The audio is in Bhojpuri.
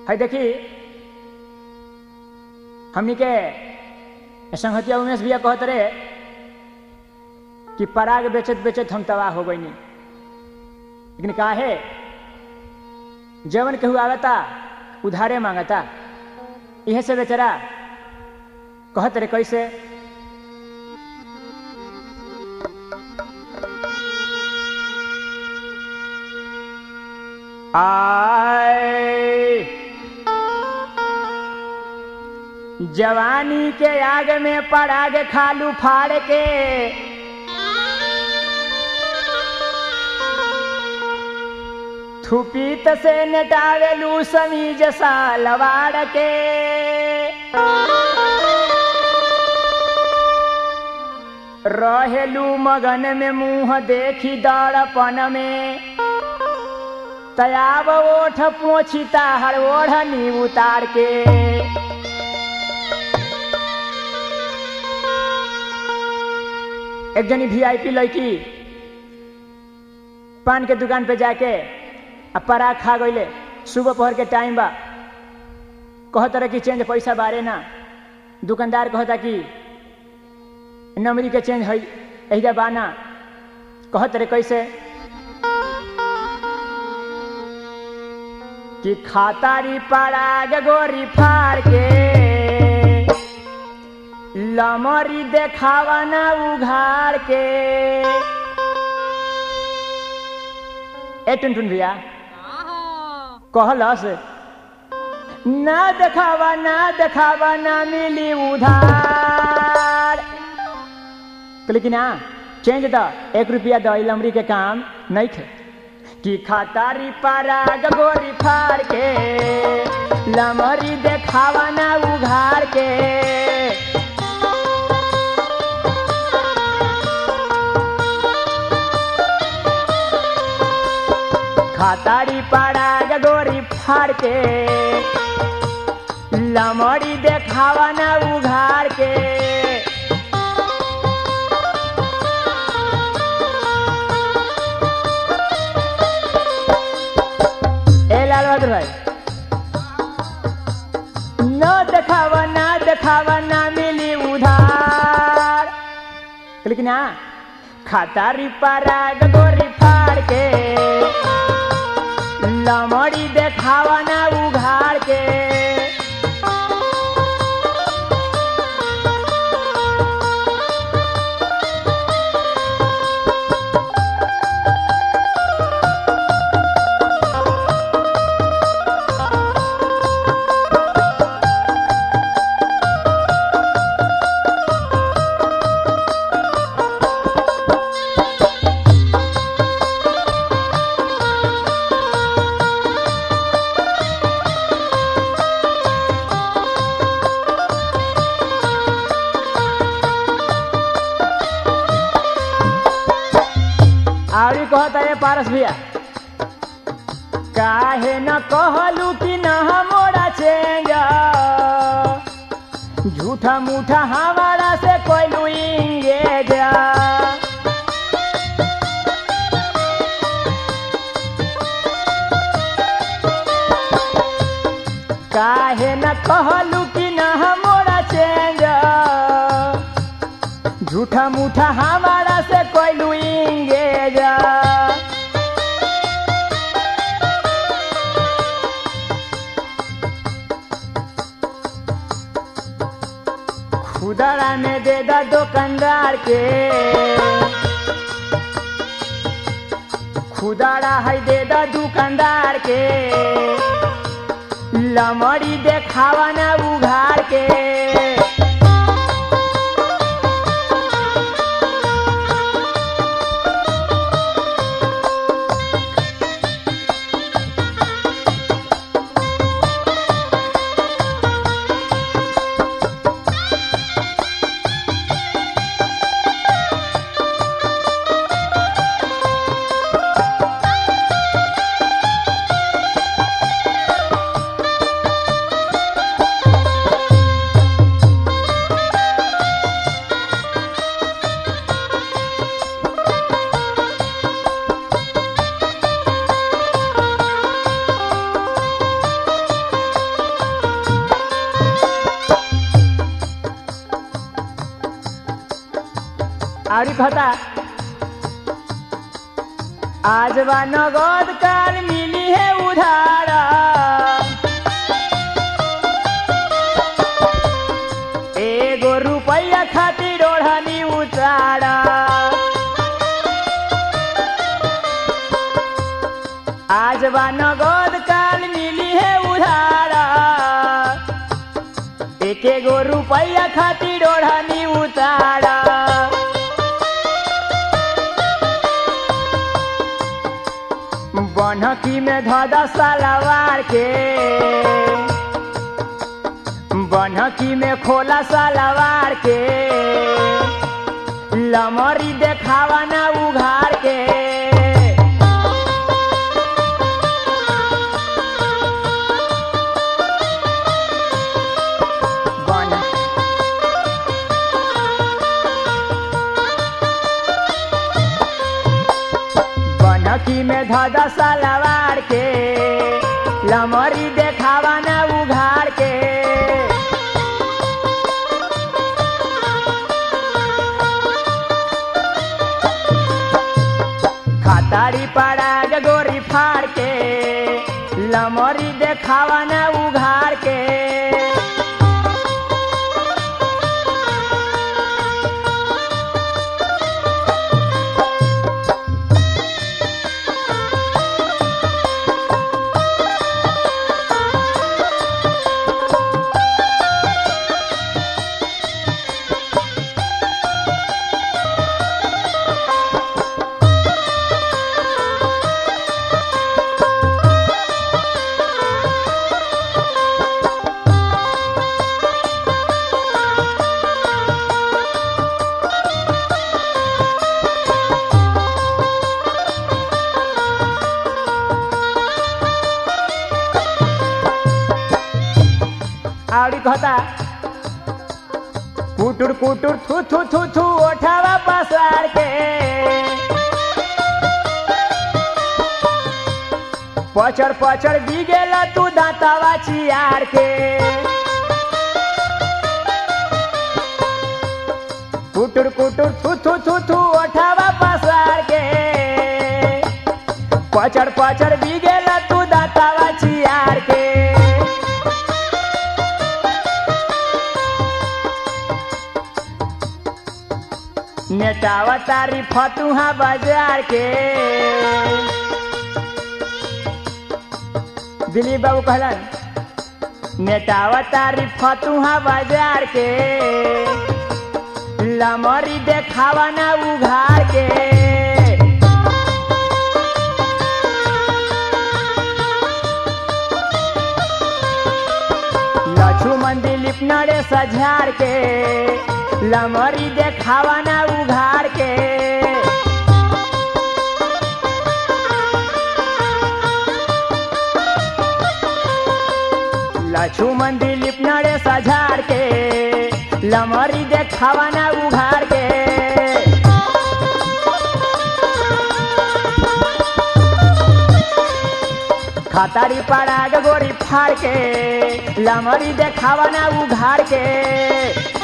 है देखी हमनी के संहतिया उमेश भैया कहत रहे कि पराग बेचत बेचत हम तबाह हो गईनी लेकिन का है जवन केहू आवता उधारे मांगता इहे से बेचारा कहत रहे कैसे आए जवानी के आग में पराग खालू फाड़ के थुपीत से नटावेलू समीज सा लवाड़ के रहेलू मगन में मुंह देखी दड़पन में तयाब ओठ पोछिता हर ओढ़नी उतार के एक जनी वीआईपी लड़की पान के दुकान पे जाके आ पराग खा गईले सुबह पहर के टाइम बा कहत रहे कि चेंज पैसा बारे ना दुकानदार कहता कि नमरी के चेंज है एहिजा बाना कहत रहे कैसे कि खातारी पराग गोरी फाड़ के लमरी देखावा ना उघाड़ के ए टुनटुन भैया कहलस ना देखावा ना देखावा ना मिली उधार लेकिन ना चेंज द एक रुपया द लमरी के काम नहीं थे कि खातारी पराग गोरी फाड़ के लमरी देखावा ना उघाड़ के खातारी पराग गोरी फाड़ के लमड़ी देखावा ना उघाड़ के ए लाल बहादुर भाई न देखावा ना देखावा ना मिली उधार लेकिन हाँ खातारी पराग गोरी फाड़ के लमड़ी देखावा ना उघाड़ के आवरी कहता है पारस भैया काहे न कहलू कि न मोरा चेंज झूठा मूठा हमारा से कोई इंगेज काहे न कहलू कि न मोरा चेंज झूठा मूठा हमारा से कोई लुएंगे जा खुदरा में दे दा दुकानदार के खुदरा है दे दा दुकानदार के लमड़ी देखावा ना उघाड़ के आड़ी कहता आज बा नगद काल मिली है उधार एगो रुपया खातिर ओढ़नी उतार आज बा नगद काल मिली है उधार एक एगो रुपया खातिर ओढ़नी उतार बनकी में धदा सलवार के बनकी में खोला सलवार के लमरी देखावा ना उघार के बन बनकी में धदा सलवार के लमरी देखावा ना उघार के खातारी पड़ा गोरी फाड़ के लमरी देखावा ना उघार के आवड़ी कहता कुटुर कुटुर थू थू थू थू ओठावा पसार के पचड़ पचड़ बिगेला तू दांतावा चियार के कुटुर कुटुर थू थू थू थू ओठावा पसार के पचड़ पचड़ बिगेला तू दांतावा चियार के नेटावा तारी फतुहा बाजार के दिलीप बाबू कहलन नेटावा तारी फतुहा बाजार के लमरी देखावा ना उघार के लक्ष्मण दिलीप नरे सझार के लमरी देखावा ना उघार के लक्ष्मण दिलीप नरे सझार के लमरी देखावा ना उघार के खतारी पड़ा गोरी फाड़ के लमरी देखावा ना उघार के